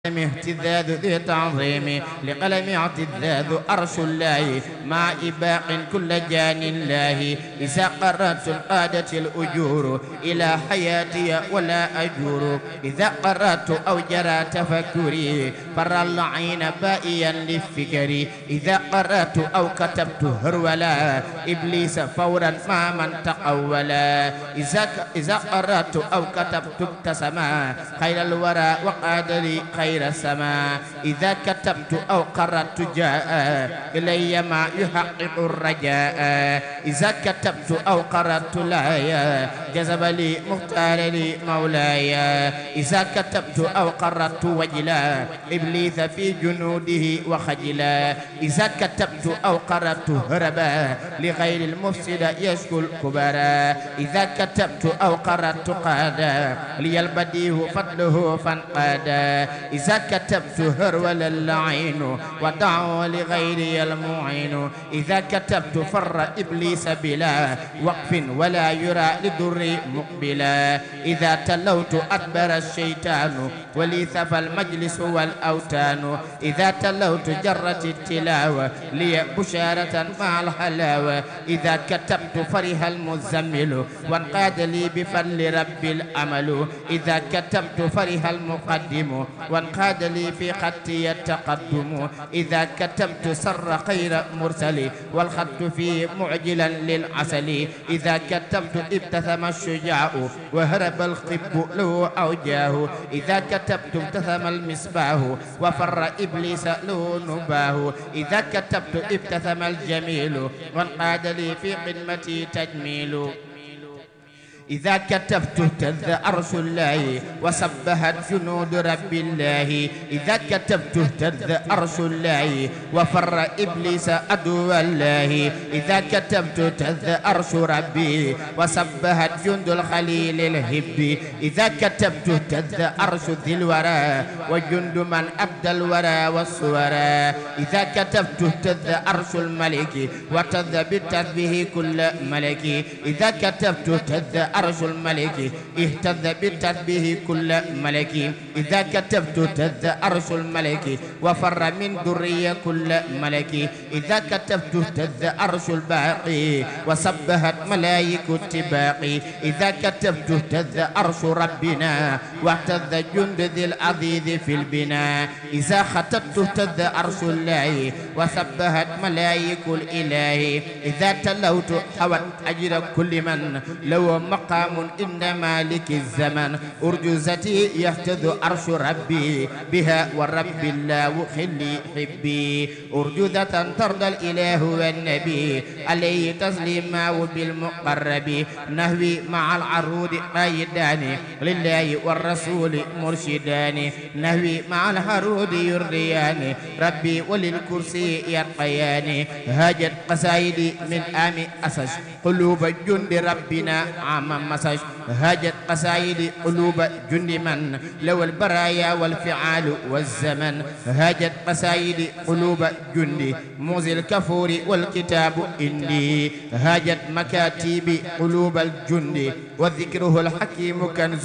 اهتزاز ذي تعظيم لقلم اعتزاز أرش الله مع إباق كل جان الله إذا قررت قادت الأجور إلى حياتي ولا أجور إذا قررت أو جرى تفكري فر العين بائيا للفكر إذا قرأت أو كتبت هرولا إبليس فورا ما من تقولا إذا إذا قرأت أو كتبت ابتسما خير الورى وقاد لي خير السماء إذا كتبت أو قرأت جاء إلي ما يحقق الرجاء إذا كتبت أو قرأت لا جذب لي مختار لي مولاي إذا كتبت أو قرأت وجلا إبليس في جنوده وخجلا إذا كتبت أو قرأت هربا لغير المفسد يشكو الكبرى إذا كتبت أو قرأت قادا لي البديه فضله فانقادا إذا كتبت هرول اللعين ودعوا لغيري المعين إذا كتبت فر إبليس بلا وقف ولا يرى لضري مقبلا إذا تلوت أدبر الشيطان ولي ثفى المجلس والأوتان إذا تلوت جرت التلاوة لي بشارة مع الحلاوة إذا كتبت فرح المزمل وانقاد لي بفضل رب الأمل إذا كتبت فرح المقدم وانقاد لي في خطي التقدم إذا كتبت سر خير مرسل والخط فيه معجلا للعسل إذا كتبت ابتسم الشجاع وهرب الخب له أوجاه إذا كتبت ابتسم المصباح وفر إبليس له نباه إذا كتبت ابتسم الجميل وانقاد لي في خدمتي تجميل إذا كتبت اهتز عرش الله وسبحت جنود رب الله إذا كتبت اهتز عرش الله وفر إبليس عدو الله إذا كتبت اهتز عرش ربي وسبحت جند الخليل الهب إذا كتبت اهتز عرش ذي الورى وجند من أبدى الورى والصورى إذا كتبت اهتز عرش الملك وتذ بالتسبيح كل ملك إذا كتبت اهتز عرش الملك اهتز بالتسبيح كل ملك إذا كتبت اهتز عرش الملك وفر من ذرية كل ملك إذا كتبت اهتز عرش الباقي وسبحت ملائك التباقي إذا كتبت اهتز عرش ربنا واهتز جند ذي العزيز في البناء إذا ختمت اهتز عرش الله وسبحت ملائك الإله إذا تلوت حوت أجر كل من لو مقام عند مالك الزمن أرجوزتي يهتز عرش ربي بها والرب الله خلي حبي أرجوزة ترضى الإله والنبي عليه تسليما وبالمقرب نهوي مع العروض قايدان لله والرسول مرشدان نهوي مع الحرود يرضيان ربي وللكرسي يرقيان هاجت قصائدي من آم أسش قلوب جند ربنا عام مسج هاجت قصائد قلوب جند من لو البرايا والفعال والزمن هاجت قصائد قلوب جند موزي الكفور والكتاب إني هاجت مكاتيب قلوب الجند وذكره الحكيم كنز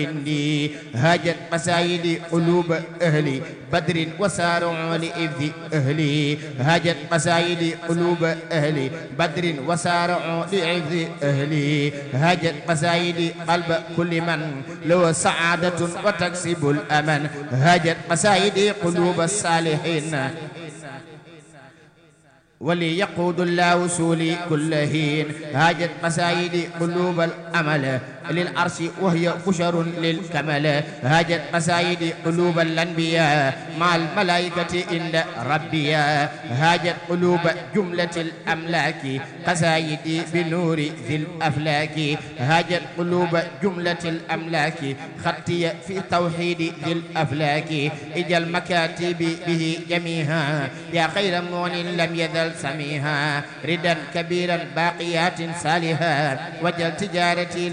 إني هاجت قصائد قلوب أهلي بدر وسارع لإذ أهلي هاجت قصائد قلوب أهلي بدر وسارع لإذ أهلي هاجت قصائد قلب كل من له سعادة وتكسب الأمن هاجت قصائد قلوب الصالحين وليقود الله وصولي كل هين هاجت قصائد قلوب الأمل للعرش وهي بشر للكمل هاجت قصائد قلوب الأنبياء مع الملائكة عند ربيا هاجت قلوب جملة الأملاك قصائدي بنور ذي الأفلاك هاجت قلوب جملة الأملاك خطي في توحيد ذي الأفلاك إجا المكاتب به جميعا يا خير مون لم يزل سميها ردا كبيرا باقيات صالحا وجل تجارتي لديك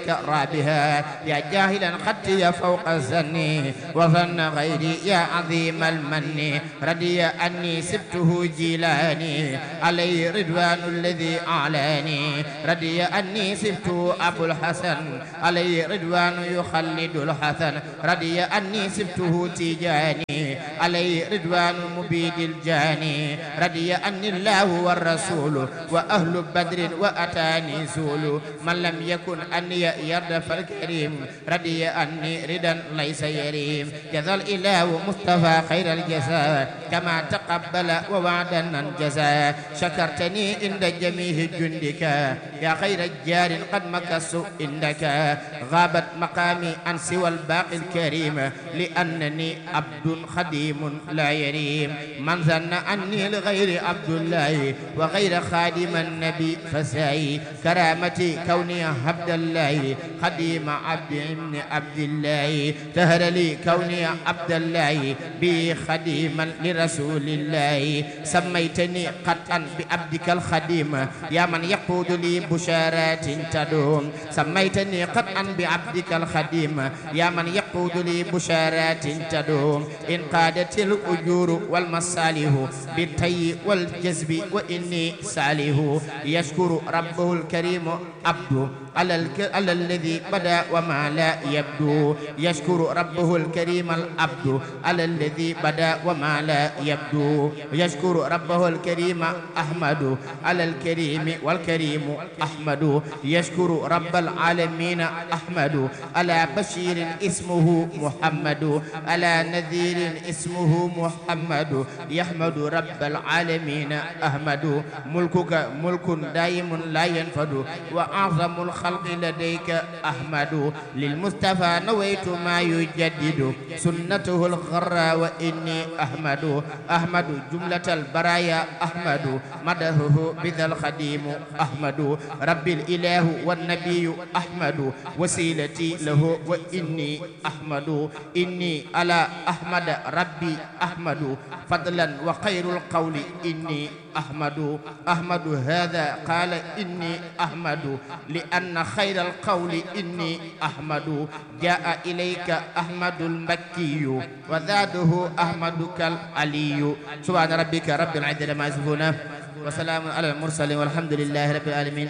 رابها يا جاهلا خطي فوق الزن وظن غيري يا عظيم المن ردي أني سبته جيلاني علي رضوان الذي أعلاني ردي أني سبته أبو الحسن علي رضوان يخلد الحسن ردي أني سبته تيجاني علي رضوان مبيد الجاني ردي أني الله والرسول وأهل بدر وأتاني زول من لم يكن أني يرد فالكريم ردي أني ردا ليس يريم جزى الإله مصطفى خير الجزاء كما تقبل ووعدا انجزا شكرتني عند جميع جندك يا خير الجار قد مكس عندك غابت مقامي عن سوى الباقي الكريم لأنني عبد خديم لا يريم من ظن أني لغير عبد الله وغير خادم النبي فساي كرامتي كوني عبد الله خديم عبد ابن عبد الله تهر لي كوني عبد الله بي خديما لرسول الله سميتني قطعا بعبدك الخديم يا من يقود لي بشارات تدوم سميتني قطعا بعبدك الخديم يا من يقود لي بشارات تدوم إن قادت الأجور والمصالح بالتي والجذب وإني ساله يشكر ربه الكريم عبده على, الك... على الذي بدا وما لا يبدو يشكر ربه الكريم العبد على الذي بدا وما لا يبدو يشكر ربه الكريم أحمد على الكريم والكريم أحمد يشكر رب العالمين أحمد على بشير اسمه محمد على نذير اسمه محمد يحمد رب العالمين أحمد ملكك ملك دائم لا ينفد وأعظم الخلق لديك أحمد للمصطفى نويت ما يجدد سنته الغرى وإني أحمد أحمد جملة البرايا أحمد مدهه بذا الخديم أحمد رب الإله والنبي أحمد وسيلتي له وإني أحمد إني على أحمد ربي أحمد فضلا وخير القول إني أحمد أحمد هذا قال إني أحمد لأن خير القول إني أحمد جاء إليك أحمد المكي وزاده أحمد كالعلي سبحان ربك رب العزة ما يصفون وسلام على المرسلين والحمد لله رب العالمين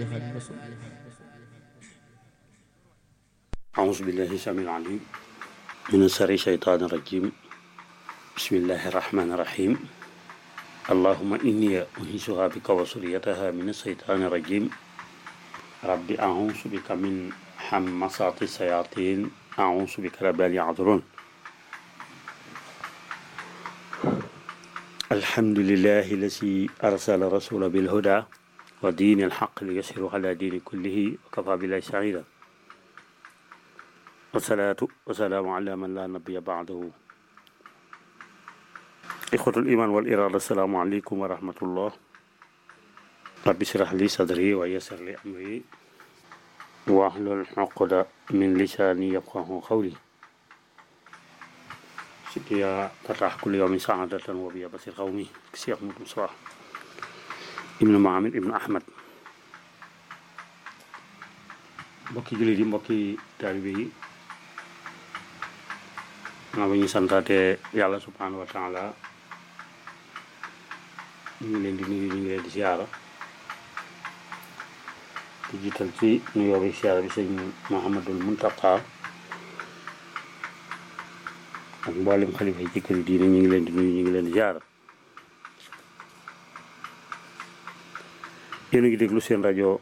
أعوذ بالله السميع العليم من شر الشيطان الرجيم بسم الله الرحمن الرحيم اللهم إني أنيسها بك وسريتها من الشيطان الرجيم رب أعوذ بك من حمصات الشياطين أعوذ بك رب أن يحضرون الحمد لله الذي أرسل رسول بالهدى ودين الحق ليسهر على دين كله وكفى بالله سعيدا والصلاة والسلام على من لا نبي بعده إخوة الإيمان والإرادة السلام عليكم ورحمة الله رب اشرح لي صدري ويسر لي أمري واحلل عقدة من لساني يفقه قولي سيديا تفتح كل يوم سعادة وبيا بصير قومي كسيخ مصباح ابن معامر ابن أحمد mbokki jullit yi mbokki taalibe yi maa ba ñu santaate yàlla subhanahu wa taala ñu ngi leen di nuyu ñu ngi leen di siyaara di jiital ci nuyoo bi siyaara bi sëñ Muhammadul Muntaqa ak mboolem xalifa yi ci kër diine ñu ngi leen di nuyu ñu ngi leen di siyaara yéen a ngi déglu seen rajo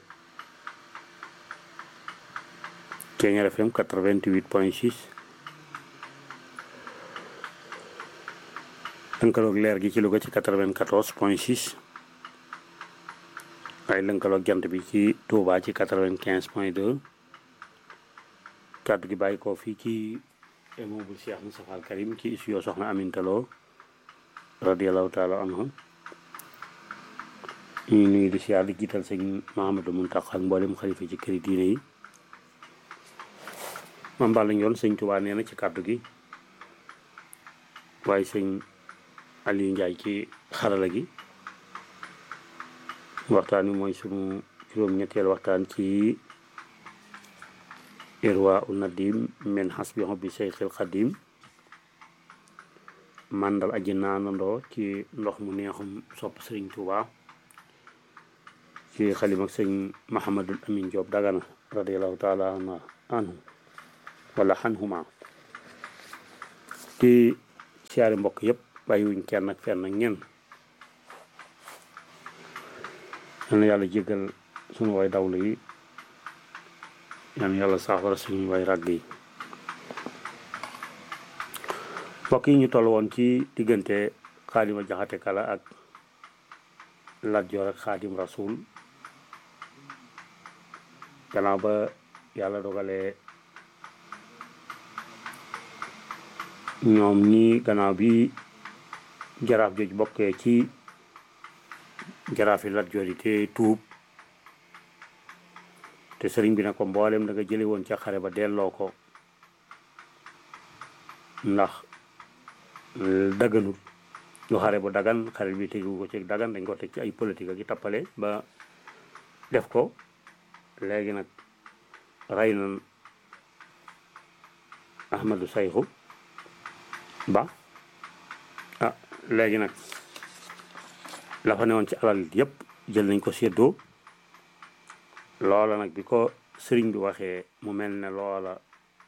Thiéniere FM 88 point 6 lënkaloog leer gi ci Louga ci 94 point 6 waaye lënkaloog jant bi ci Touba ci 95 point 2 kàddu gi bàyyi ko fii ci immeuble Cheikh Moustapha Al Karim ci studio Soxna Aminta Lo radiallahu taala anhu ñu nuyu di siyaar di jiital sëñ Mahamadou Muntaqa ak mboolem xalifa ci këri diine yi mam Balla Ndione sëñ Touba nee na ci kàddu gi waaye sëñ Aliou Ndiaye ci xarala gi waxtaan wi mooy sunu juróom-ñetteel waxtaan ci irwa u nadim min hasbi hobbi seyxil xadim màndal aji naanandoo ci ndox mu neexum sopp sëriñ Tuuba ci xalim ak sëñ Mahamadul Amin Joob Dagana radiallahu taala anhu wala xanhuma ci siyaari mbokk yëpp bàyyiwuñ kenn ak fenn ak ñenn yal na yàlla jéggal suñu way dawlu yi yal na yàlla saafara suñu way ràgg yi mbokk yi ñu toll woon ci diggante xaadima jaxate kala ak Lat Joor ak xaadim rasul gannaaw ba yàlla dogalee ñoom ñi gannaaw bi jaraaf jooju bokkee ci jaraaf yi Lat Joor yi te tuub te sëriñ bi ne ko mboolem da nga jële woon ca xare ba delloo ko ndax daganut lu xare bu dagan xare bi tegu ko ci dagan dañ ko teg ci ay politique ak i tappale ba def ko léegi nag rey na Ahmadu Sayxu ba ah léegi nag la fa newoon ci alal yépp jël nañ ko séddoo loola nag bi ko sëriñ bi waxee mu mel ne loola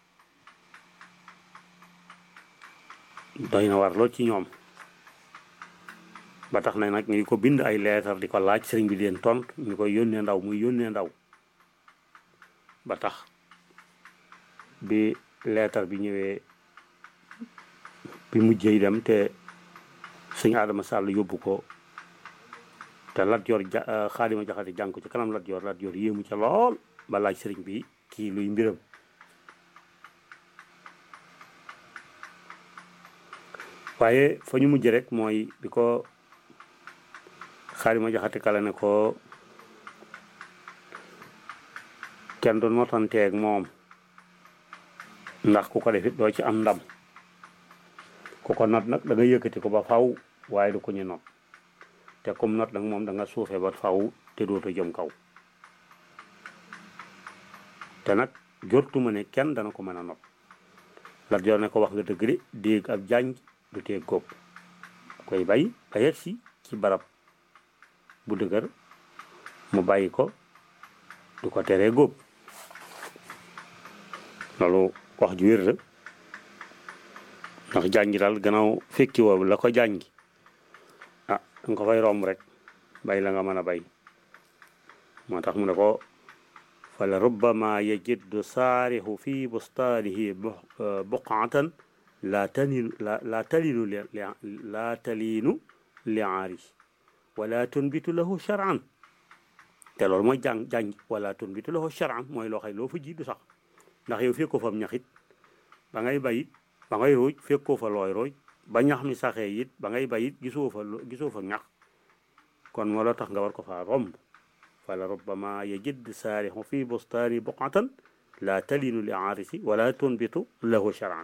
doy na war lool ci ñoom ba tax na nag ñu ko bind ay leetar di ko laaj sëriñ bi leen tont ñu koy yónnee ndaw muy yónnee ndaw ba tax bi leetar bi ñëwee bi mujjee dem te sëñ Adama Sall yóbbu ko te Lat Joor ja Xaadima Jaxate jàng ko ci kanam Lat Joor Lat Joor yéemu ca lool ba laaj sëriñ bi kii luy mbiram waaye fa ñu mujj rek mooy bi ko Xaadima Jaxate kala ne ko kenn du notanteeg moom ndax ku ko defit doo ci am ndam ku ko not nag da nga yëkkati ko ba faw waaye du ko ñu not te comme not nag moom da nga suufee ba faw te dootu jëm kaw te nag jortuma ne kenn dana ko mën a not Lat Joor ne ko wax nga dëgg de déeg ab jànj du tee góob koy bay ba yegg si ci barab bu dëgër mu bàyyi ko du ko teree góob loolu wax ju wér la ndax jàngi daal gannaaw fekki woo la ko jàngi ah danga ko fay romb rek bay la nga mën a bay moo tax mu ne ko fa la rubbama yajiddu saarixu fi bustaanihi buqatan laa talinu laa talinu laa talinu li aari wala tunbitu lahu charan te loolu mooy jàng jàng wala tunbitu lahu charan mooy loo xay loo fa ji du sax ndax yow fekkoo fa ñaxit ba ngay bayit ba ngay rooj fekkoo fa looy rooj ba ñax mi saxee it ba ngay bayit gisoo fa gisoo fa ñax kon moo la tax nga war ko faa romb fala rubbama yajid saarixu fi bustaani buqatan la talinu li aarisi wala tunbitu lahu charan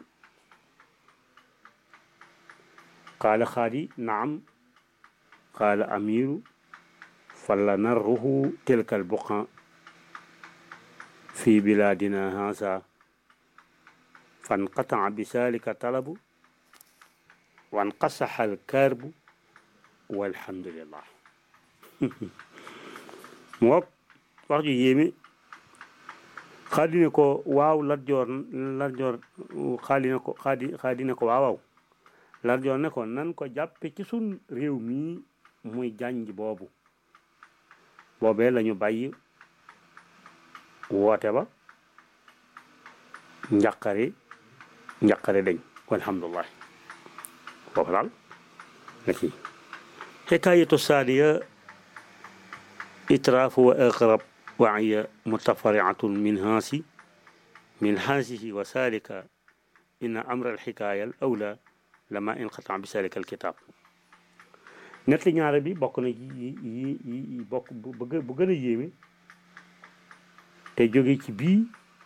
qaala xaadi naam qaala amiru fala narruhu tilka albuqa في بلادنا هذا فانقطع بذلك طلب وانقصح الكرب والحمد لله moom wax ju yéeme xaadi ne ko waaw Lat Joor Lat Joor xaadi ne ko xaadi xaadi ne ko waaw waaw Lat Joor ne ko nan ko jàppe ci sun réew mii muy jànj boobu boobee lañu bàyyi woote ba njàqare njàqare dañ walhamdulillah foofu daal la kii xikaayatu saaniya itraafu wa aqrab waaya mutafariatun min haasi min haasihi wa salika inna amra alxikaaya al awla lama inqata bi salika alkitab net li ñaare bi bokk na yi yi yi bokk bu gën a yéeme te jóge ci bii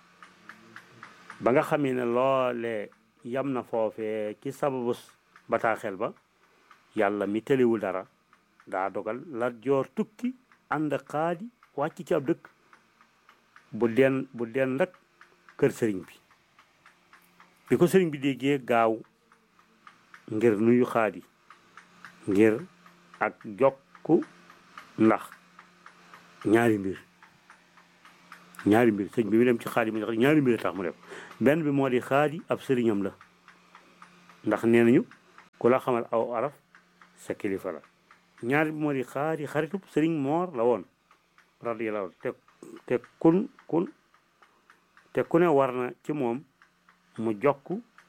ba nga xamee ne loole yam na foofee ci sababu bataaxel ba yàlla mi tëliwul dara daa dogal Lat Joor tukki ànd xaadi wàcc ci ab dëkk bu den bu den rek kër sëriñ bi bi ko sëriñ bi déggee gaaw ngir nuyu xaadi ngir ak jokku ndax ñaari mbir ñaari mbir sëñ bi mu dem ci xaadi mi ñaari mbir tax mu def benn bi moo di xaadi ab sëriñam la ndax nee nañu ku la xamal aw araf sa kilifa la ñaari bi moo di xaadi xaritub sëriñ moor la woon radiyallahu te te kun kun te ku ne war na ci moom mu jokk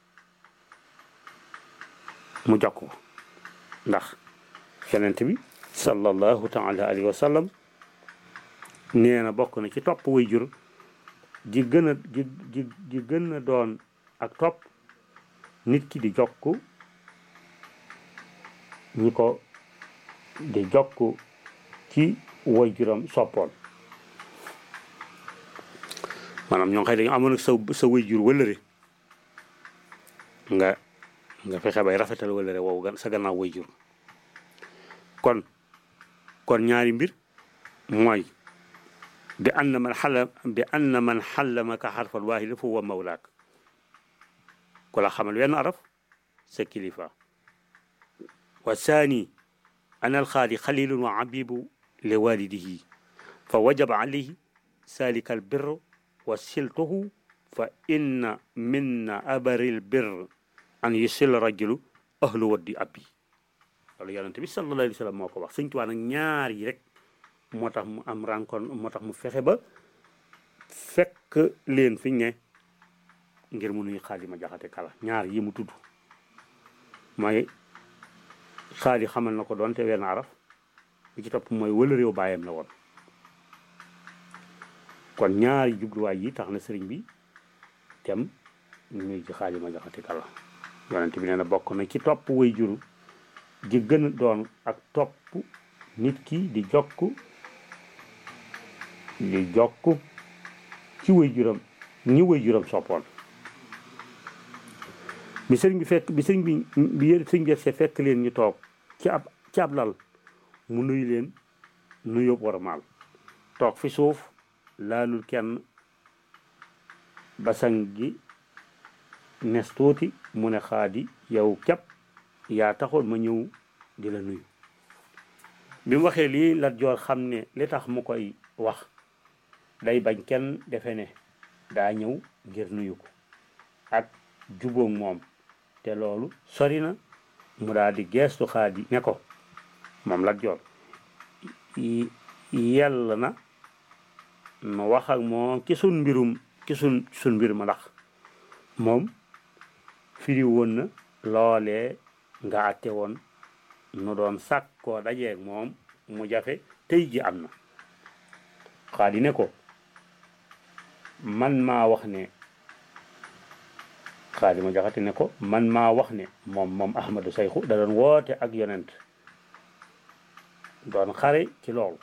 mu jokk ko ndax yonent bi sallallahu taala alayhi wa sallam nee na bokk na ci topp way jur ji gën a ji ji ji gën a doon ak topp nit ki di jokk ñi ko di jokk ci way juram soppoon maanaam ñoo xëy dañu amoon ak sa sa way jur wëlëre nga nga fexe bay rafetal wëlëre wow sa gannaaw way jur kon kon ñaari mbir mooy bi anna man xalla bi anna man xallamaka xarfal waahida fa huwa mawlaak ku la xamal wenn araf sa kilifa wa saani ana alxaali xalilun wa abibu li walidihi fa wajaba alayhi salika albir wa siltuhu fa inna minna abaril bir an yusil rajulu ahlu waddi abbi loolu yonente bi sallallahu alayhi wa sallam moo ko wax sëñ Tuubaa nag ñaar yi rek moo tax mu am rencontre moo tax mu fexe ba fekk leen fiñ ne ngir mu nuy xaali ma jaxate kala ñaar yi mu tudd mooy xaali xamal na ko doon te wenn araf bi ci topp mooy wëla réew bàyyam la woon kon ñaari jubluwaay yi tax na sëriñ bi tem nuy ci xaali ma jaxate kala yonente bi nee na bokk na ci topp way juru di gën a doon ak topp nit ki di jokk di jokk ci way juram ñi way juram soppoon bi sëriñ bi fekk bi sëriñ bi bi sëriñ bi see fekk leen ñu toog ci ab ci ab lal mu nuyu leen nuyu wormaal toog fi suuf laalul kenn basang gi nes tuuti mu ne xaadi yow képp yaa taxoon ma ñëw di la nuyu bi mu waxee lii Lat Joor xam ne li tax mu koy wax day bañ kenn defe ne daa ñëw ngir nuyu ko ak jubóog moom te loolu sori na mu daal di geestu xaadi ne ko moom Lat Joor yell na nu wax ak moom ci sun mbirum ci sun sun mbir ma ndax moom firi woon na loolee nga àtte woon nu doon sàkkoo dajeeg moom mu jafe tey ji am na xaadi ne ko man maa wax ne xaadi ma jaxate ne ko man maa wax ne moom moom ahmadu sayxu da doon woote ak yonent doon xare ci loolu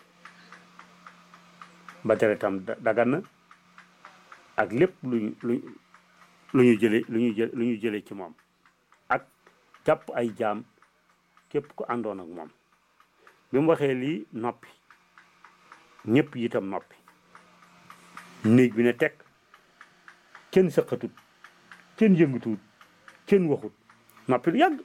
ba tere tam dagan na ak lépp luñu lu lu ñu jële lu ñu jël lu ñu jële ci moom ak jàpp ay jaam képp ku àndoon ak moom bi mu waxee lii noppi ñëpp itam noppi néeg bi ne teg kenn sëqatut kenn yëngatuwut kenn waxut noppi lu yàgg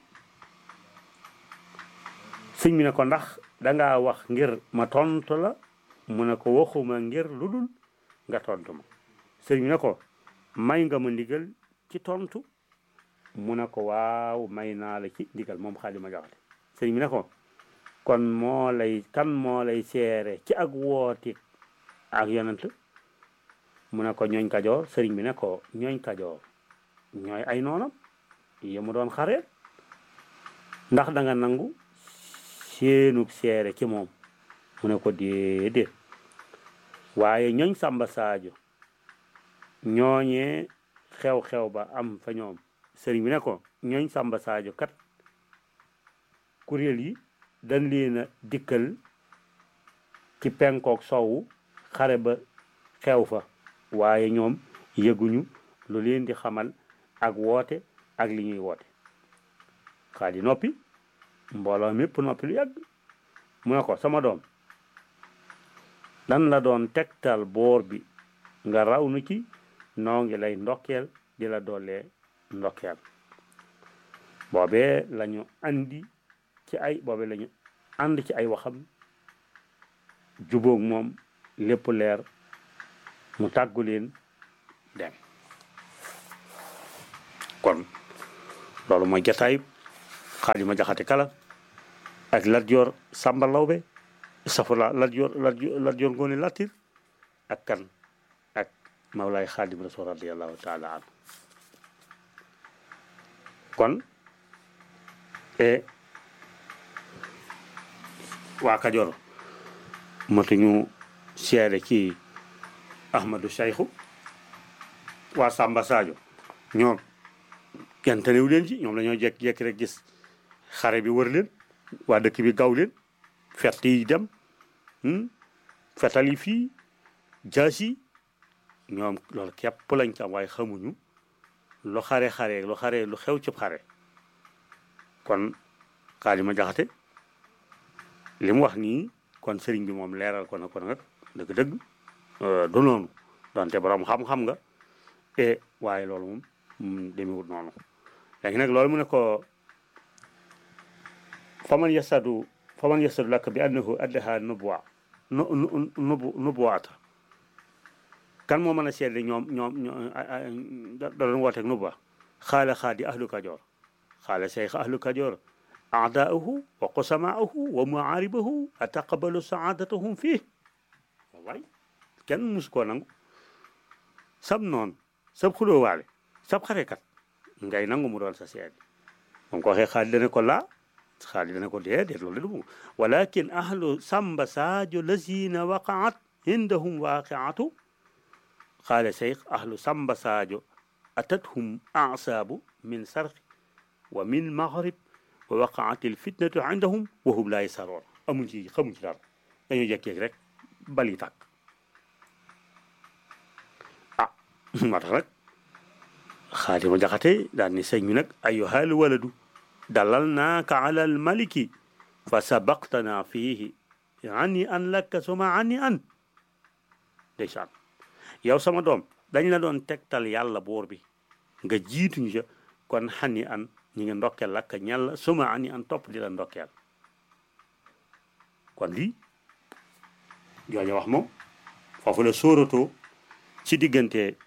sëñ bi ne ko ndax dangaa wax ngir ma tontu la mu ne ko waxuma ngir lu dul nga tontu ma sëñ bi ne ko may nga ma ndigal ci tontu mu ne ko waaw may naa la ci ndigal moom xaali ma jaxate sëñ bi ne ko kon moo lay kan moo lay seere ci ak wooti ak yonent mu ne ko ñooñ kajoor sëriñ bi ne ko ñooñ kajoor ñooy ay noonam yi mu doon xaree ndax da nga nangu seenug seere ci moom mu ne ko déedéet waaye ñooñ sàmba saajo ñooñee xew-xew ba am fa ñoom sëriñ bi ne ko ñooñ sàmba saajo kat kuréel yi dañ leen a dikkal ci penkook sowwu xare ba xew fa waaye ñoom yëguñu lu leen di xamal ak woote ak li ñuy woote xaadi noppi mbooloo mépp noppi lu yàgg mu ne ko sama doom dan la doon tegtal boor bi nga raw nu ci noo ngi lay ndokkeel di la doolee ndokkeel boobee lañu andi ci ay boobee lañu ànd ci ay waxam jubóog moom lépp leer mu tàggu leen dem kon loolu mooy jataay Xaalima Jaxate Kala ak Lat Joor Sàmba Lawbe safula Lat Joor Lat Joor Ngoone Latir ak kan ak Mawlaay Xaadim Rasul radiallahu taala anhu kon e waa Kajoor matuñu seede ci Ahmadou Sayxu waa Samba Sadio ñoom kenn tënewu leen ci ñoom dañoo jekk-jekk rek gis xare bi wër leen waa dëkk bi gaw leen fett yi dem fetal yi fii jaas yi ñoom loolu képp lañ ci am waaye xamuñu lu xare xare lu xare lu xew ci xare kon Xaalima Jaxate li mu wax nii kon sëriñ bi moom leeral ko na ko nag dëgg-dëgg du noonu donte borom xam-xam nga e waaye loolu moom demewut noonu léegi nag loolu mu ne ko faman yasadu faman yasadu lakk bi annahu addaha nubuwa nubu nubuwaata kan moo mën a seede ñoom ñoom da doon wooteeg nubuwa xaala xaadi ahlu kajoor xaala cheikh ahlu kajoor aadaahu wa qusamaahu wa muaaribahu ataqabalu saadatahum fii waay kenn mus koo nangu sab noon sab xulóowaale sab xarekat ngay nangu mu doon sa seede moom ko waxee xaali dana ko laa xaali dana ko déedéet loolu du walakin ahlu samba sadio lazina waqaat indahum waqiatu qaala cheikh ahlu samba sadio atathum asaabu min sarqi wa min maghrib wa waqaat alfitnatu indahum wa hum laa yasaroon amuñ ci xamuñ ci dara dañoo jekkeeg rek bali tàkk ah moo tax nag Xaalima Jaxate daal ni sëñ bi nag ayyuhal waladu dalal naaka ala almaliki fa sabaqtana fiihi ani an lakka suma ani an ndeysaan yow sama doom dañ la doon tegtal yàlla boor bi nga jiituñu ca kon xani an ñi ngi ndokkeel lakka ñàlla suma ani an topp di la ndokkeel kon lii jooja wax moom foofu la sóoratoo ci diggante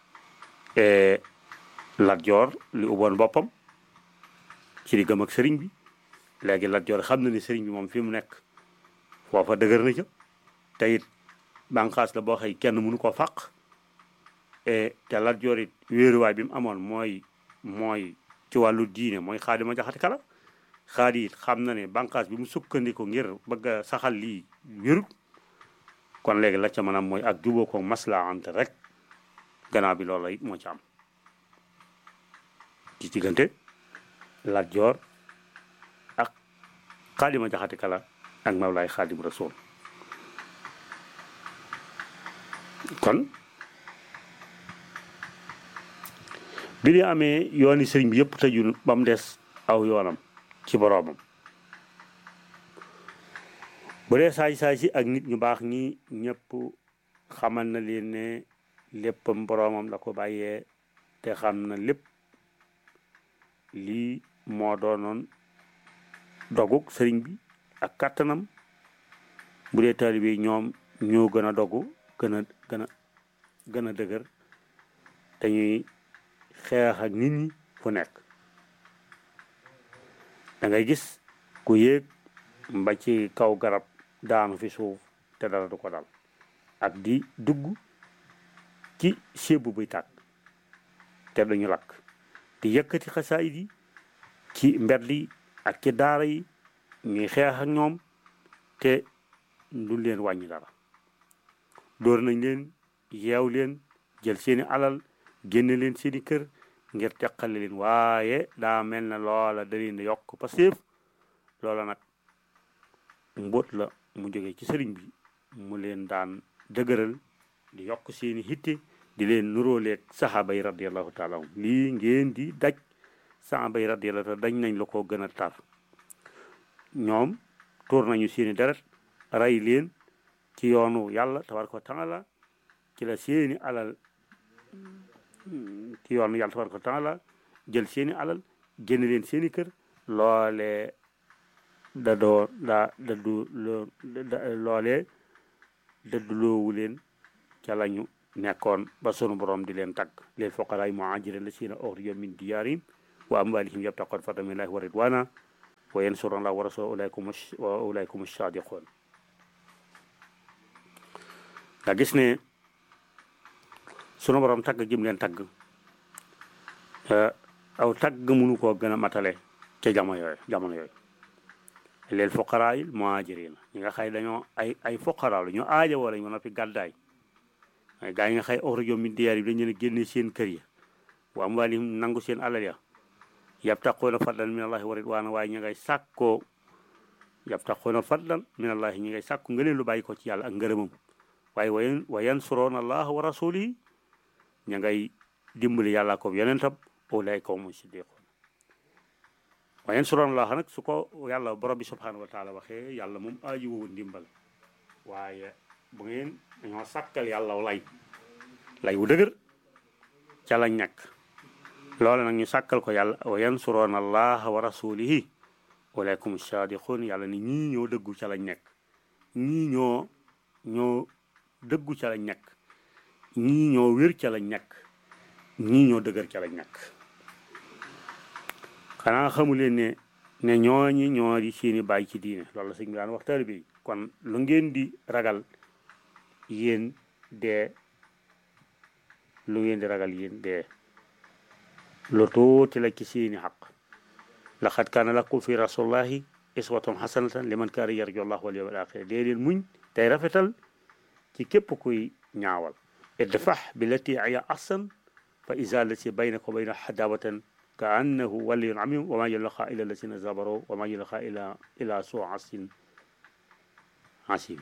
Lat Joor li ubboon boppam ci diggam ak sëriñ bi léegi Lat Joor xam na ni sëriñ bi moom fi mu nekk foofa dëgër na ca te it bànqaas la boo xëy kenn mënu ko fàq te Lat Joor it wéeruwaay bi mu amoon mooy mooy ci wàllu diine mooy Xaalima Jaxate Kala xaadi it xam na ne bànqaas bi mu sukkandiku ngir bëgg a saxal lii wérut kon léegi la ca maanaam mooy ak juboo ko maslaa ante rek gannaaw bi loolu it moo ci am ci diggante Lat Joor ak Xaalima Jaxate Kala ak Mawlaay Xaadim Rasuul kon bi ñu amee yooni sëriñ bi yëpp tëju ba mu des aw yoonam ci boroomam bu dee saay-saay si ak nit ñu baax ñi ñëpp xamal na leen ne léppam boroomam la ko bàyyee te xam na lépp lii moo doonoon doguk sëriñ bi ak kàttanam bu dee taalibe yi ñoom ñoo gën a dogu gën a gën a gën a dëgër te ñuy xeex ak nit ñi fu nekk da ngay gis ku yéeg mba ci kaw garab daanu fi suuf te dara du ko dal ak di dugg ci sébu buy tàkk te duñu lakk di yëkkati xasaayid yi ci mbedd yi ak ci daara yi ñuy xeex ak ñoom te du leen wàññi dara dóor nañ leen yeew leen jël seeni alal génne leen seeni kër ngir teqale leen waaye daa mel na loola da leen yokk Pastef loola nag mbóot la mu jóge ci sëriñ bi mu leen daan dëgëral di yokk seeni hitte di leen nuróoleeg saxaaba yi radiallahu taala anhum lii ngeen di daj saxaaba yi radiallahu taala dañ nañ la ko gën a tar ñoom tuur nañu seeni deret rey leen ci yoonu yàlla tabaraka wa taala ci la seeni alal ci yoonu yàlla tabaraka wa taala jël seeni alal génn leen seeni kër loolee da doo daa daddu loo loolee daddu loowu leen ca lañu nekkoon ba sunu borom di leen tagg leel foqaraay muhaajiriin llaziina uxrijuu min diyaarihim wa amwaalihim yabtaquuna fadlan min llaahi wa ridwaana wa yansuruuna llaaha wa rasuulahu wa ulaa'ika humu saadiquun nga gis ne sunu borom tagg jëm leen tagg aw tagg mënu koo gën a matale ca jamono yooyu jamono yooyu leel foqaraay muhaajiriin ñi nga xay dañoo ay ay foqaraa la ñu aaja wala ñu noppi gàddaay waaye gaa yi nga xay uxrijuu min diyaarihim dañu leen génne seen kër ya wa amwaalihim nangu seen alal ya yabtaquuna fadlan min allahi wa ridwaana waaye ñu ngay sàkkoo yabtaquuna fadlan min allahi ñi ngay sàkku nga leen lu bàyyi ko ci yàlla ak ngërëmam waaye wayen wa yansuruuna allaha wa rasulihi ña ngay dimbali yàlla ko yonentam ulaa'ika humu siddiquun wa yansuruuna allaha nag su ko yàlla borom bi subhanahu wa taala waxee yàlla moom aaju woowu ndimbal waaye bu ngeen dañoo sàkkal yàlla lay lay wu dëgër ca lañ nekk loole nag ñu sàkkal ko yàlla wa yansuroona allaha wa rasulihi waleykum sadiqun yàlla ni ñii ñoo dëggu ca lañ nekk ñii ñoo ñoo dëggu ca lañ nekk ñii ñoo wér ca lañ nekk ñii ñoo dëgër ca lañ nekk xanaa xamuleen ne ne ñooñi ñoo di seeni bàyyi ci diine loolu la sëñ bi daan wax taalibe yi kon lu ngeen di ragal yéen dee lu ngeen di ragal yéen dee lu tuuti la ci seeni xaq laqad kaana lakum fi rasulillahi iswatun hasanatan liman kaana yarju allah wal yawmal axir dee leen muñ tey rafetal ci képp kuy ñaawal idfax billati hiya ahsan fa iza lati baynaka wa bayna hadawatan ka annahu waliyun amim wa ma yulqa illa alladina sabaru wa ma yulqa illa ila suu asin asim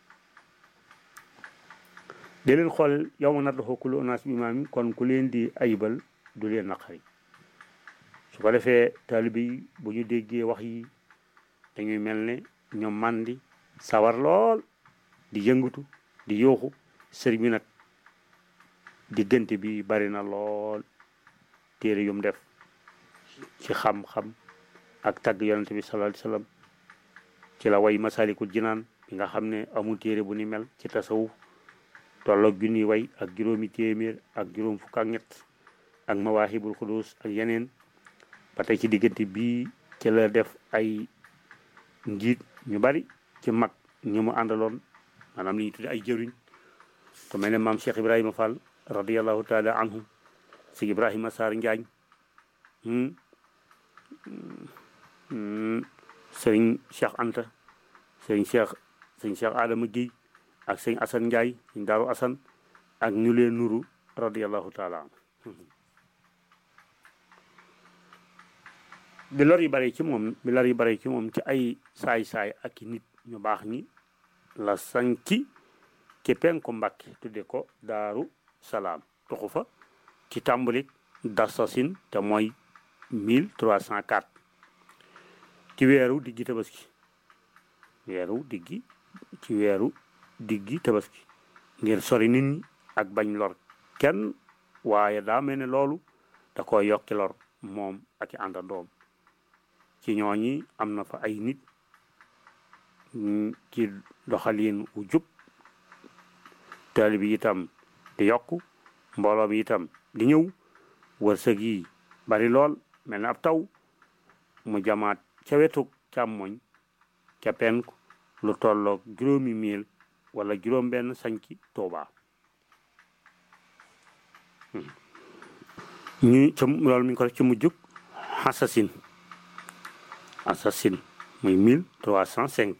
di leen xool yow ma nadduxu kullu unaas bi imaam kon ku leen di ayibal du leen naqari su ko defee taalibe yi bu ñu déggee wax yi dañuy mel ne ñoom màndi sawar lool di yëngatu di yooxu sëriñ bi nag diggante bi bari na lool téere yum def ci xam-xam ak tagg yonente bi sallallahu alayhi wasallam ci la way masalikul jinaan bi nga xam ne amul téere bu ni mel ci tasawuf tolloog junni way ak juróomi téeméer ak juróom fukk ak ñett ak mawaahibul xudus ak yeneen ba tey ci diggante bii ci la def ay njiit ñu bari ci mag ñi mu àndaloon maanaam li ñu tudde ay jëriñ ku mel ne maam Cheikh Ibrahima Fall radiallahu taala anhu si Ibrahima Sarr Njaañ sëriñ Cheikh Anta sëriñ Cheikh sëriñ Cheikh Adama Guèye ak sëñ Assane Ndiaye sëñ Daaru Assane ak ñu leen nuru radiallahu taala anhu bi lor yi bare ci moom bi lor yi bare ci moom ci ay saay-saay ak i nit ñu baax ñi la sanci ci penku Mbàkke tudde ko Daaru Salaam tuxu fa ci tàmbalik dasasin te mooy 1304 ci weeru diggi tabaski weeru diggi ci weeru diggi tabaski ngir sori nit ñi ak bañ lor kenn waaye daa mel ne loolu da ko yokki lor moom ak i àndandoom ci ñooñi am na fa ay nit ci doxalin wu jub taali bi itam di yokku mbooloo bi itam di ñëw wërsëg yi bari lool mel na ab taw mu jamaat ca wetu càmmoñ ca penku lu tolloog juróomi mil wala juróom benn sañci Tuuba ñu ca loolu mi ngi ko def ci mujjug assasine assasine muy mille trois cent cinq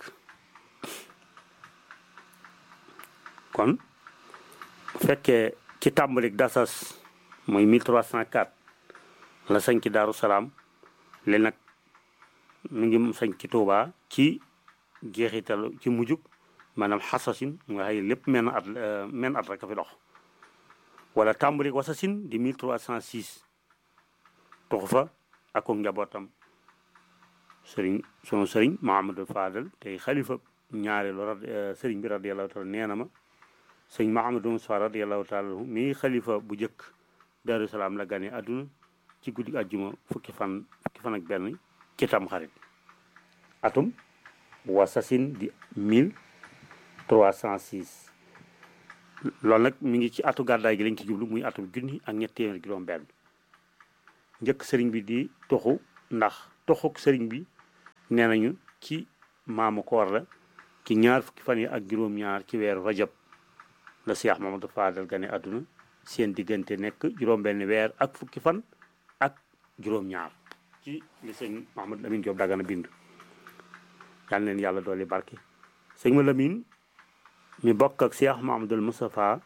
kon bu fekkee ci tàmbalik dasas muy mille trois cent quatre la sañ ci Daaru Salaam li nag mu ngi sañ ci Tuuba ci jeexital ci mujjug maanaam xasasin nga xëy lépp menn at menn at rek a fi dox wala tàmbalik wasasin di mille trois cent six tuxu fa ak njabootam sëriñ sunu sëriñ Mahamadou Fadal tey xalifa ñaareelu rad sëriñ bi radiyallahu taala nee na ma sëñ Mahamadou Moussa radiallahu taala anhu mii xalifa bu njëkk Daaru Salaam la gane àdduna ci guddi àjjuma fukki fan fukki fan ak benn ci tam xarit atum wasasin di mille trois cent six loolu nag mi ngi ci atu gàddaay gi lañ ci jublu muy atum junni ak ñett téeméer juróom benn njëkk sëriñ bi di toxu ndax toxuk sëriñ bi nee nañu ci maamu koor la ci ñaar fukki fan yi ak juróom-ñaar ci weeru rajab la Cheikh Mamadou Fadal gane àdduna seen diggante nekk juróom-benn weer ak fukki fan ak juróom-ñaar ci li sëñ Mahamad Lamine Diop Dagana bind yal leen yàlla dooli barke sëñ ma Lamine mi bokk ak Cheikh Mahamadul Moustapha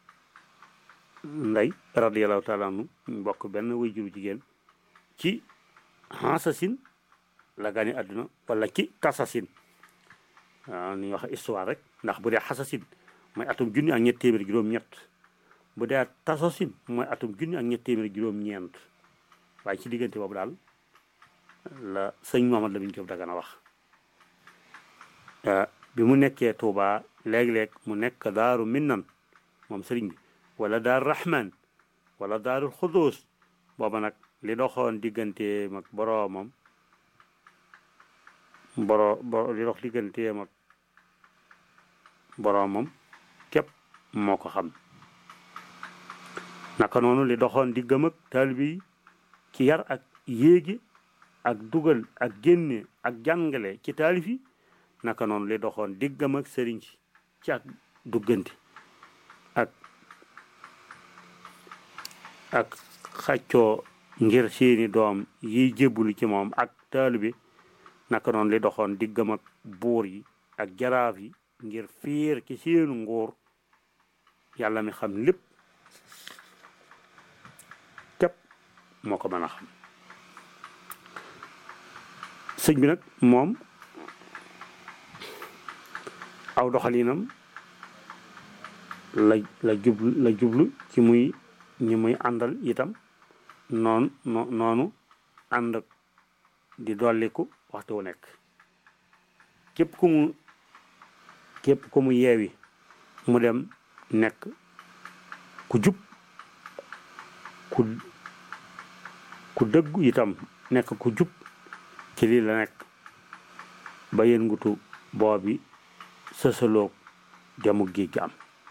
Ndey radiallahu taala anhu mi bokk benn way juru jigéen ci Hansasin la gane àdduna wala ci Tasasin waaw ni wax histoire rek ndax bu dee Hasasin mooy atum junni ak ñett téeméer juróom-ñett bu dee Tasasin mooy atum junni ak ñett téeméer juróom-ñeent waaye ci diggante boobu daal la sëñ Mahamad Lamine Diop Dagana wax bi mu nekkee Touba léeg-léeg mu nekk daaru Minnan moom sëriñ bi wala daaru Rahman wala daaru Xudus booba nag li doxoon diggante mag boroomam boro boro li dox digganteem ak boroomam képp moo ko xam naka noonu li doxoon diggam ak taalibe yi ci yar ak yéegi ak dugal ak génne ak jàngale ci taalif yi naka noonu li doxoon diggam ak sëriñ si ci ak duggante ak ak xaccoo ngir seeni doom yiy jébbulu ci moom ak taalibe naka noonu li doxoon diggam ak buur yi ak jaraaf yi ngir fiir ci seenu nguur yàlla mi xam lépp képp moo ko mën a xam sëñ bi nag moom aw doxalinam la la jublu la jublu ci muy ñi muy àndal itam noonu noonu ànd di dolliku waxtu wu nekk képp ku mu képp ku mu yeewi mu dem nekk ku jub ku ku dëggu itam nekk ku jub ci lii la nekk ba yëngutu boobi sësaloog demu géej gi am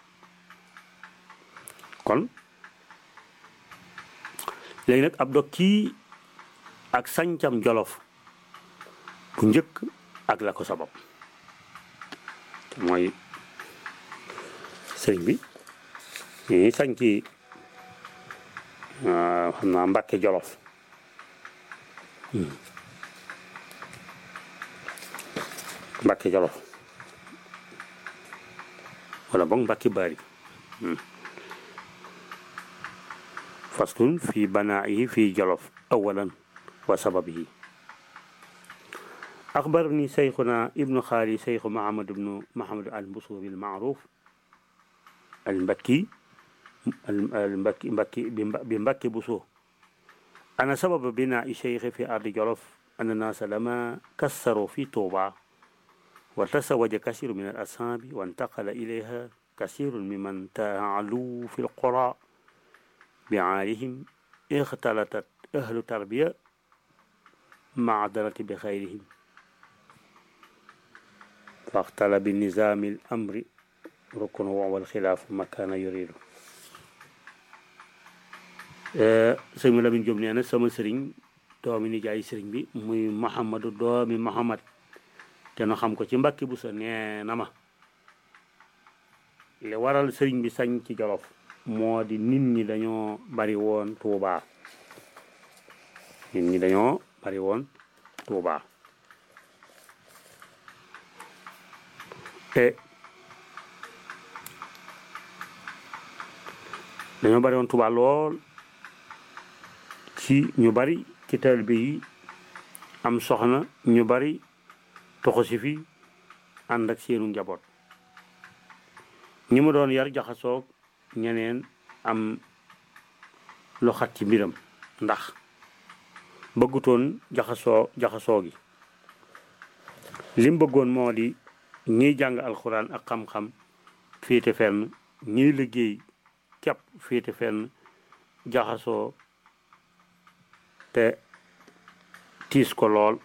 kon léegi nag ab dog kii ak sañcam jolof bu njëkk ak la ko sabab mooy sëriñ bi ñi sañci xam naa Mbàkke jolof Mbàkke jolof wala boog Mbàkke bari faslun fi banaa'ihi fi jolof awalan wa sababihi أخبرني شيخنا ابن خالي شيخ محمد بن محمد البصوري المعروف المبكي المبكي مبكي بمبكي بصور أنا سبب بناء الشيخ في أرض جرف أن الناس لما كسروا في طوبى وتزوج كثير من الأصحاب وانتقل إليها كثير ممن تعلوا في القرى بعالهم اختلطت أهل تربية مع درة بخيرهم فاختل بالنظام الأمر ركن والخلاف ما كان يريد sëñ ma Lamin Jóob nee na sama sëriñ doomi nijaay sëriñ bi muy Mouhamadou doomi Mouhamad te nu xam ko ci Mbàkke bu sa nee na ma li waral sëriñ bi sañ ci Jolof moo di nit ñi dañoo bari woon Tuubaa nit ñi dañoo bari woon Tuubaa te dañoo bari woon Tuubaa lool ci ñu bari ci taalibe yi am soxna ñu bari toxu si fi ànd ak seenu njaboot ñi mu doon yar jaxasoog ñeneen am lu xat ci mbiram ndax bëggutoon jaxasoo jaxasoo gi lim bëggoon moo di ñiy jàng alxuraan ak xam-xam féete fenn ñiy liggéey képp féete fenn jaxasoo te tiis ko lool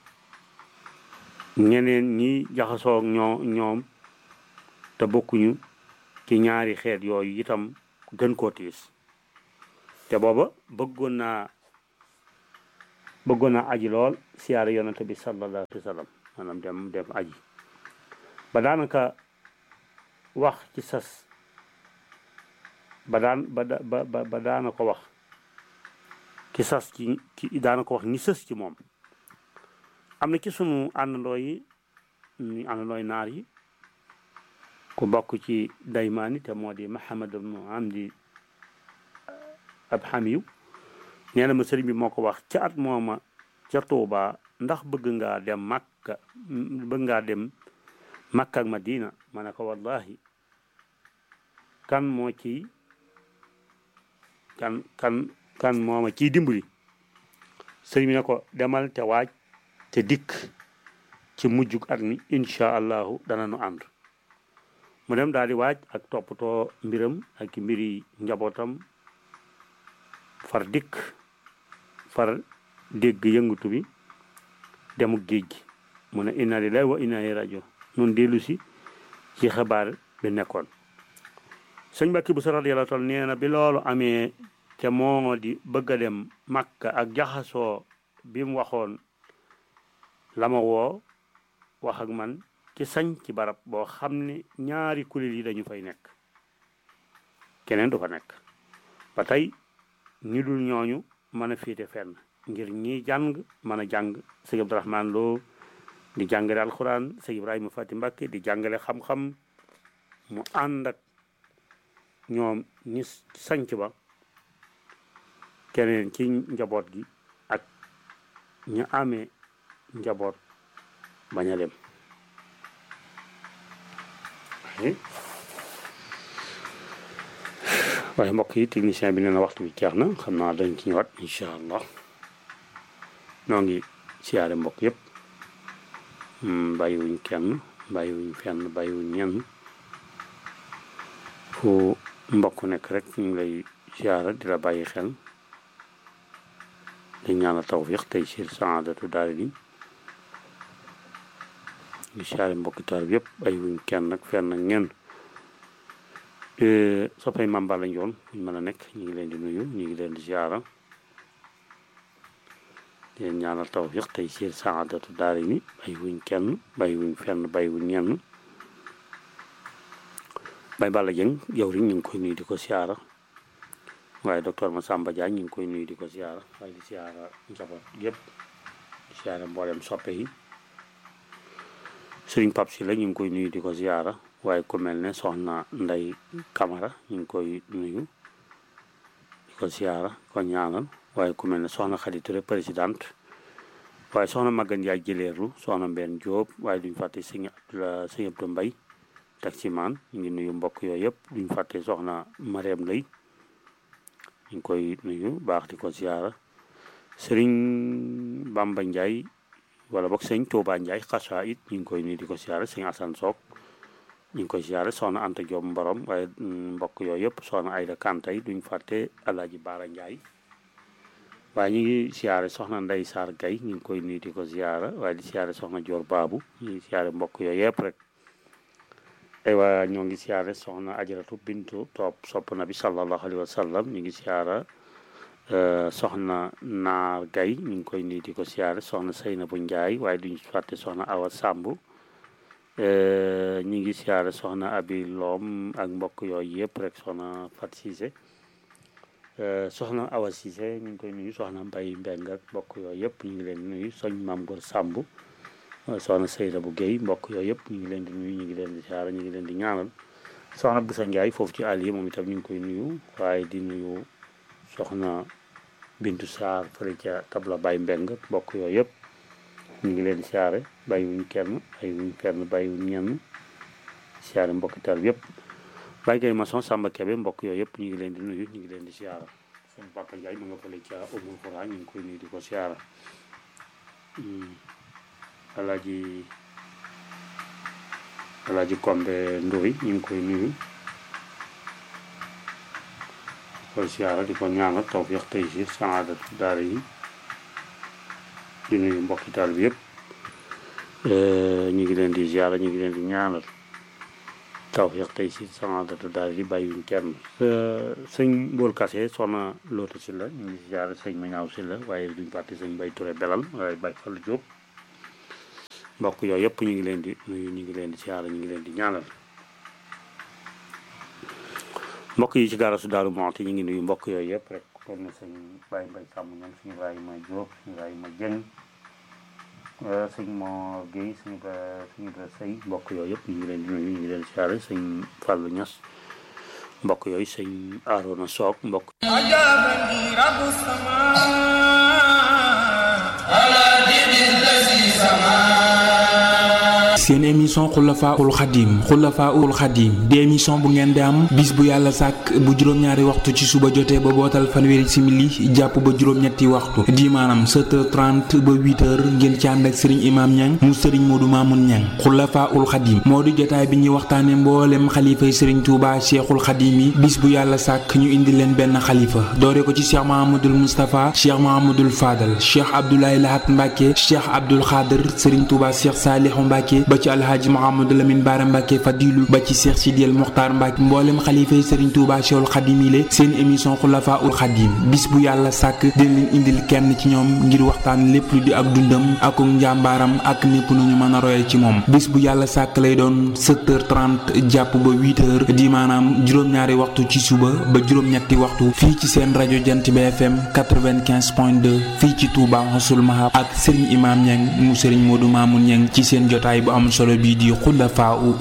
ñeneen ñi jaxasoo ñoo ñoom te bokkuñu ci ñaari xeet yooyu itam gën koo tiis te booba bëggoon naa bëggoon naa aji lool siyaare yonante bi sallallahu alayhi wa sallam maanaam dem dem aji ba daanaka wax ci sas ba daan ba ba ba daana ko wax ki sas ci ki daana ko wax ñi sës ci moom am na ci sunu àndandoo yi ñu àndandooy naar yi ku bokk ci daymaani te moo di Mahamad ibnu Amdi ab xamiyu nee na ma sëriñ bi moo ko wax ca at mooma ca Tuuba ndax bëgg ngaa dem Makka bëgg ngaa dem Makka ak Madina ma ne ko wallahi kan moo ci kan kan kan mooma ciy dimbali sëriñ bi ne ko demal te waaj te dikk ci mujjug at mi incha allahu dana nu ànd mu dem daal di waaj ak toppatoo mbiram ak mbiri njabootam far dikk far dégg yëngatu bi demuk géej gi mu ne inna lillahi wa inna ilayhi rajiun nun dellu si ci xabaar bi nekkoon sëñ Mbàkke bu sa radiyallahu taala nee na bi loolu amee te moo di bëgg a dem Makka ak jaxasoo bi mu waxoon la ma woo wax ak man ci sañ ci barab boo xam ne ñaari kuréel yi dañu fay nekk keneen du fa nekk ba tey ñu dul ñooñu mën a féete fenn ngir ñi jàng mën a jàng sëñ Abdourahman Lo di jàngale alxuraan sëñ Ibrahima Fati Mbàkke di jàngale xam-xam mu ànd ak ñoom ñi sanc ba keneen ci njaboot gi ak ñu amee njaboot bañ a dem waaye mbokk yi technicien bi nee na waxtu bi jeex na xam naa dañ ci ñëwaat incha allah noo ngi siyaare mbokk yëpp bàyyiwuñ kenn bàyyiwuñ fenn bàyyiwuñ ñenn fu mbokk nekk rek ñu ngi lay siyaara di la bàyyi xel di ñaanal tawfiq tey siir saadatu daal di ñu siyaare mbokki taal bi yëpp bàyyiwuñ kenn nag fenn ak ñenn soppay Mame Balla Ndione buñ mën a nekk ñu ngi leen di nuyu ñu ngi leen di siyaara di leen ñaanal tawfiq tey siir saadatu daal ni bàyyiwuñ kenn bàyyiwuñ fenn bàyyiwuñ ñenn Baye Balla Dieng yow rek ñu ngi koy nuyu di ko siyaara waaye docteur Massamba Diagne ñu ngi koy nuyu di ko siyaara waaye di siyaara njaboot yëpp di siyaara mboolem soppe yi Sëriñ Pap Si la ñu ngi koy nuyu di ko siyaara waaye ku mel ne soxna Ndey Camara ñu ngi koy nuyu di ko siyaara ko ñaanal waaye ku mel ne soxna Khady Touré présidente waaye soxna Magan Ndiaye jëleerlu soxna Mbène Diop waaye duñ fàtte sëñ Abdou sëñ Abdou Mbaye taximaan ñu ngi nuyu mbokk yooyu yëpp duñ fàtte soxna Mariam Lay ñu ngi koy nuyu baax di ko siyaara sëriñ Bamba Ndiaye wala boog sëñ Touba Ndiaye xasa it ñu ngi koy nuyu di ko siyaara sëñ Assane Sock ñu ngi koy siyaara soxna Anta Diop Mborom waaye mbokk yooyu yëpp soxna Ayda Kanta yi duñ fàtte Alaaji Baara Ndiaye waaye ñu ngi siyaare soxna Ndey Saar Gay ñu ngi koy nuyu di ko siyaara waaye di siyaare soxna Joor Baabu ñu ngi siyaare mbokk yooyu yëpp rek aywa ñoo ngi siyaare soxna ajaratu bintu topp sopp na bi sallallahu alayhi wa sallam ñu ngi siyaara soxna naar gay ñu ngi koy nuyu di ko siyaare soxna Seynabu Njaay waaye duñu fàtte soxna Awa Sàmb ñu ngi siyaare soxna Abi Loom ak mbokk yooyu yëpp rek soxna Fat Siise soxna Awa Siise ñu ngi koy nuyu soxna Mbay Mbeng ak mbokk yooyu yëpp ñu ngi leen di nuyu soñ Maam Gor Sàmb soxna Seyda bu Guèye mbokk yooyu yëpp ñu ngi leen di nuyu ñu ngi leen di siyaara ñu ngi leen di ñaanal soxna Boussa Ndiaye foofu ci àll yi moom itam ñu ngi koy nuyu waaye di nuyu soxna Bintu Sarr fële ca tabla Baye Mbeng mbokk yooyu yëpp ñu ngi leen di siyaare bàyyiwuñ kenn bàyyiwuñ kenn bàyyiwuñ ñenn siyaare mbokki tal yëpp Baye Guèye maçon Samba Kebe mbokk yooyu yëpp ñu ngi leen di nuyu ñu ngi leen di siyaara suñu Papa Ndiaye mu nga fële ca Umul Xura ñu ngi koy nuyu di ko siyaara alaaji alaaji kombe ndoy ñu ngi koy nuyu koy siyaara di ko ñaanal tawfiq taysiir saadatu daara yi di nuyu mbokki taal bi yëpp ñu ngi leen di siyaara ñu ngi leen di ñaanal tawfiq taysiir saadatu daara yi bàyyiwuñ kenn sëñ Mbool Kase soxna Loota si la ñu ngi siyaara sëñ Mañaaw si la waaye duñ fàtte sëñ Bay Ture Belal waaye Bay Fallu Jóob mbokk yooyu yëpp ñu ngi leen di nuyu ñu ngi leen di siyaara ñu ngi leen di ñaanal mbokk yi ci gaarasu Daaru Muxti ñu ngi nuyu mbokk yooyu yëpp rek kon ne sëñ Baye Mbaye Sàmm ñoom suñu Ibrahima Diop suñu Ibrahima Dieng sëñ Mor Guèye suñu ba suñu ba sëy mbokk yooyu yëpp ñu ngi leen di nuyu ñu ngi leen siyaare sëñ Fallou Niass mbokk yooyu sëñ Arona Sock mbokk أجابني رب السماء على دين الذي سماه seen émission xulafaul xadim xulafaul xadim di émission bu ngeen di am bis bu yàlla sàkk bu juróom-ñaari waxtu ci suba jotee ba bootal fanweeri simili jàpp ba juróom-ñetti waxtu di maanaam 7h30 ba 8h ngeen ci ànd ak sëriñ imaam ñang mu sëriñ moodu maamun ñang xulafaul xadim moo di jotaay bi ñuy waxtaane mboolem xalifay sëriñ tuuba cheikhul xadim yi bis bu yàlla sàkk ñu indi leen benn xalifa doore ko ci cheikh mahamadul moustapha cheikh mahamadul fadal cheikh abdoulaye lahat mbàkke cheikh abdul xaadir sëriñ tuuba cheikh saalihu mbàkke ba ci alhaaji Mouhamadou Lamine Bara Mbacke Fadilu ba ci Cheikh Sidiel Mokhtar Mbacke mboolem xalifa yi Serigne Touba Cheikhul Khadim yi seen émission Xulafa ul Khadim bis bu yàlla sàkk dina leen indil kenn ci ñoom ngir waxtaan lépp lu di ak dundam ak njàmbaaram ak népp nu ñu mën a royee ci moom bis bu yàlla sàkk lay doon 7h30 jàpp ba 8h di maanaam juróom-ñaari waxtu ci suba ba juróom-ñetti waxtu fii ci seen rajo Jant bi FM 95.2 fii ci Touba Xasul Mahab ak Serigne Imam Niang mu Serigne Modou Mamoun Niang ci seen jotaay bu am solo bii di xulafaa u